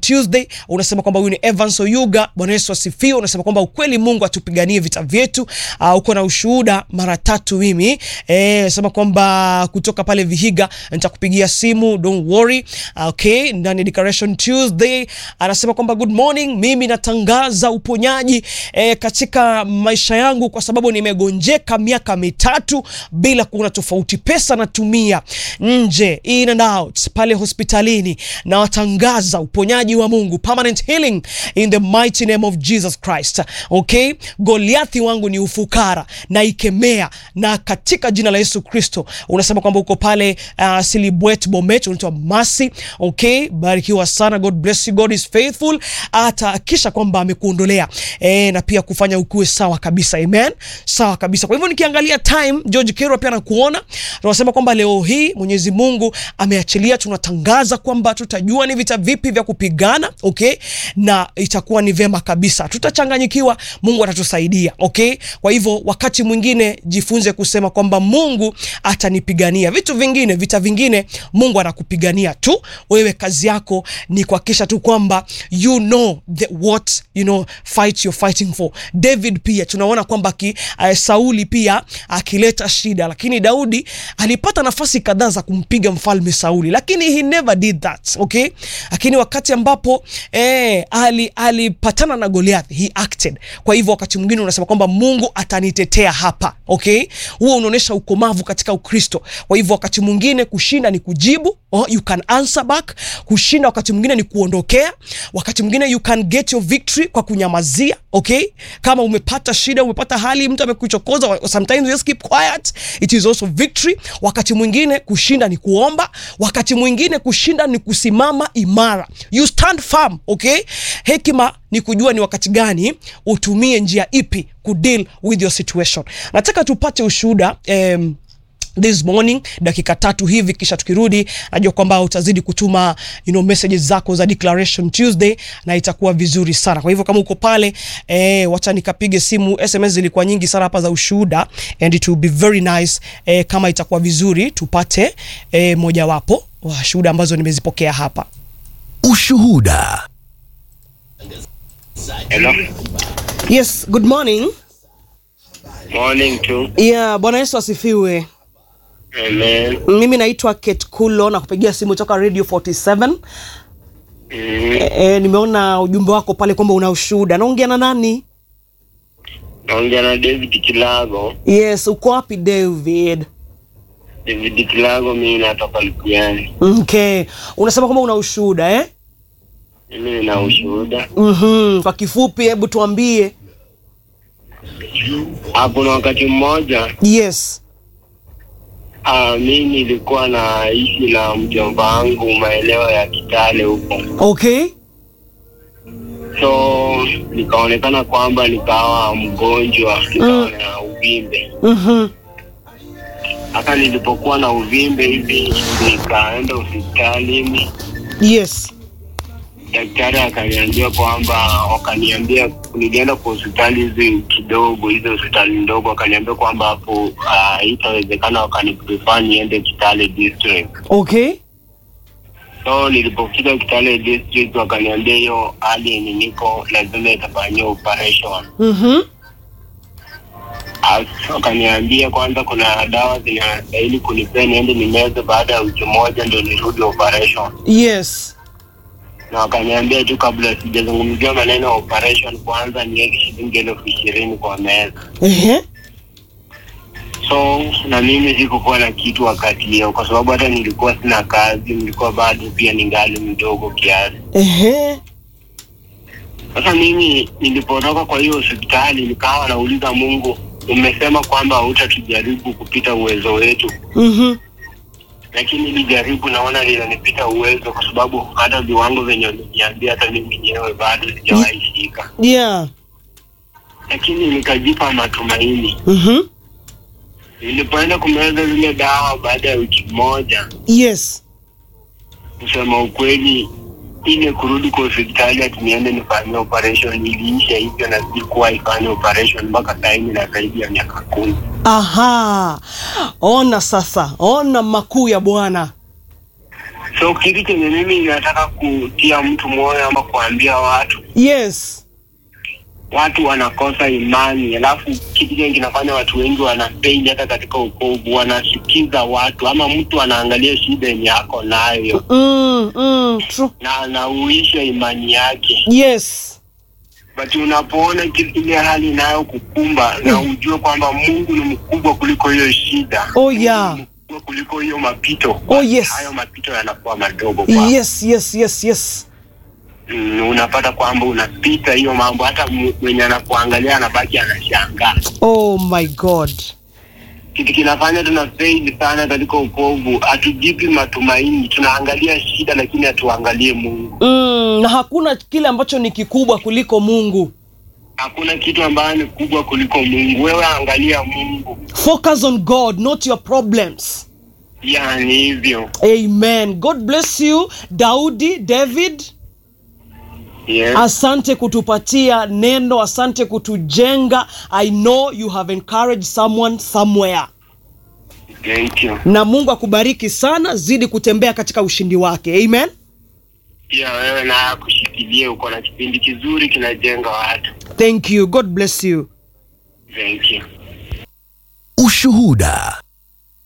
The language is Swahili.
Tuesday. Unasema kwamba huyu ni Evans Oyuga. Bwana Yesu asifiwe. Unasema kwamba ukweli Mungu atupiganie vita vyetu. Uh, uko na ushuhuda mara tatu mimi. Eh, sema kwamba kutoka pale Vihiga nitakupigia simu, don't worry. Okay, ndani ya Declaration Tuesday anasema kwamba good morning, mimi natangaza uponyaji eh, katika maisha yangu kwa sababu nimegonjeka miaka mitatu bila kuona tofauti. Pesa natumia nje in and out pale hospitalini, na watangaza uponyaji wa Mungu, permanent healing in the mighty name of Jesus Christ. Okay, Goliathi wangu ni ufukara na ikemea, na katika jina la Yesu Kristo. Unasema kwamba uko pale uh, Silibwet Bomet, unaitwa Masi. Okay, barikiwa sana, God bless you, God is faithful. Atahakisha kwamba amekuondolea eh, na pia kufanya ukuwe sawa kabisa. Amen, sawa kabisa. Kwa hivyo nikiangalia time, George Kero pia anakuona, tunasema kwamba leo hii Mwenyezi Mungu ameachilia, tunatangaza kwamba tutajua ni vita vipi vya kupigana, okay, na itakuwa ni vema kabisa, tutachanganyikiwa, Mungu atatusaidia, okay. Kwa hivyo wakati mwingine jifunze kusema kwamba Mungu atanipigania. Vitu vingine, vita vingine, Mungu anakupigania tu, wewe kazi yako ni kuhakikisha tu kwamba you know the what you know fight you're fighting for. David pia tunaona kwamba ki, uh, Sauli pia akileta shida, lakini Daudi alipata nafasi kadhaa za kumpiga mfalme Sauli, lakini he never did that okay. Lakini wakati ambapo eh, ali alipatana na Goliath he acted. Kwa hivyo wakati mwingine unasema kwamba Mungu atanitetea hapa okay, huo unaonyesha ukomavu katika Ukristo. Kwa hivyo wakati mwingine kushinda ni kujibu, oh, you can answer back. Kushinda wakati mwingine ni kuondokea, wakati mwingine you can get your victory kwa kunyamazia okay. Kama umepata shida, umepata hali, mtu amekuchokoza, sometimes you just keep quiet, it is also victory. Wakati mwingine kushinda ni kuomba, wakati mwingine kushinda ni kusimama imara, you stand firm okay. Hekima ni kujua ni wakati gani utumie njia ipi kudeal with your situation. Nataka tupate ushuhuda um, this morning dakika tatu hivi, kisha tukirudi, najua kwamba utazidi kutuma you know, messages zako za Declaration Tuesday na itakuwa vizuri sana. Kwa hivyo kama uko pale eh, wacha nikapige simu. SMS zilikuwa nyingi sana hapa za ushuhuda and it will be very nice eh, kama itakuwa vizuri tupate eh, mojawapo wa shuhuda ambazo nimezipokea hapa. Ushuhuda. Hello. Yes, good morning. Morning to. Yeah, Bwana Yesu asifiwe. Amen. Mimi naitwa Kate Kulo na kupigia simu toka Radio 47. Mm. E, e, nimeona ujumbe wako pale kwamba una ushuhuda. Naongea na nani? Naongea na David Kilago. Yes, uko wapi David? David Kilago, mimi natoka Lukiani. Okay. Unasema kwamba una ushuhuda eh? Mimi nina ushuhuda. Mhm. Kwa kifupi hebu tuambie. Hapo na wakati mmoja Yes. ah, mimi nilikuwa naishi na mjomba wangu maeneo ya Kitale huko, Okay. so nikaonekana kwamba nikawa mgonjwa, nikawa na uvimbe. Mhm. Hata nilipokuwa na uvimbe hivi, nikaenda hospitalini Yes. daktari akaniambia kwamba wakaniambia nilienda kwa hospitali hizi kidogo hizo hospitali ndogo wakaniambia kwamba hapo ah, itawezekana wakaniprefer niende Kitale district Okay. so nilipofika Kitale district wakaniambia hiyo hali yenye niko lazima itafanyiwa operation Mhm. As- wakaniambia kwanza kuna dawa zinastahili kunipea niende nimeze baada ya wiki moja ndio nirudi operation Yes. na wakaniambia tu kabla sijazungumzia maneno ya operation kwanza niweke shilingi elfu ishirini kwa meza Ehe. so na mimi sikukuwa na kitu wakati hiyo kwa sababu hata nilikuwa sina kazi nilikuwa bado pia ningali mdogo kiasi Ehe. sasa mimi nilipotoka kwa hiyo hospitali nikawa nauliza mungu umesema kwamba hautatujaribu kupita uwezo wetu Mhm. lakini hili jaribu naona linanipita uwezo kwa sababu hata viwango venye uliniambia hata mimi mwenyewe bado sijawahi shika Yeah. lakini nikajipa matumaini Mhm. nilipoenda kumeza zile dawa baada ya wiki moja Yes. kusema ukweli ile kurudi kwa hospitali ati niende nifanyie operation iliisha hivyo na sikuwa ifanye operation mpaka saini na zaidi ya miaka kumi Aha. Ona sasa. Ona makuu ya Bwana. So kitu chenye mimi nataka kutia mtu moyo ama kuambia watu, yes watu wanakosa imani, alafu kitu chenye kinafanya watu wengi wanafeli hata katika ukovu, wanasikiza watu ama mtu anaangalia shida yenye ako nayo mm, mm, true. na anauisha imani yake, yes but unapoona kile- ile hali inayo kukumba na ujue kwamba Mungu ni mkubwa kuliko hiyo shida, Oh, yeah. Mungu ni mkubwa kuliko hiyo mapito, Oh, yes. hayo mapito yanakuwa madogo kwako. yes yes yes yes mm, unapata kwamba unapita hiyo mambo, hata mu- mwenye anakuangalia anabaki anashangaa. oh my god Kitu kinafanya tuna fail sana katika ukovu, hatujipi matumaini, tunaangalia shida lakini hatuangalie Mungu. mm, na hakuna kile ambacho ni kikubwa kuliko mungu Hakuna kitu ambayo ni kubwa kuliko Mungu. Wewe angalia Mungu, focus on god not your problems yani hivyo. amen god bless you daudi david Yes. asante kutupatia neno asante kutujenga i know you have encouraged someone somewhere Thank you. na mungu akubariki sana zidi kutembea katika ushindi wake amen Pia wewe na kushikilie, uko na kipindi kizuri kinajenga watu. thank you god bless you Thank you. Ushuhuda.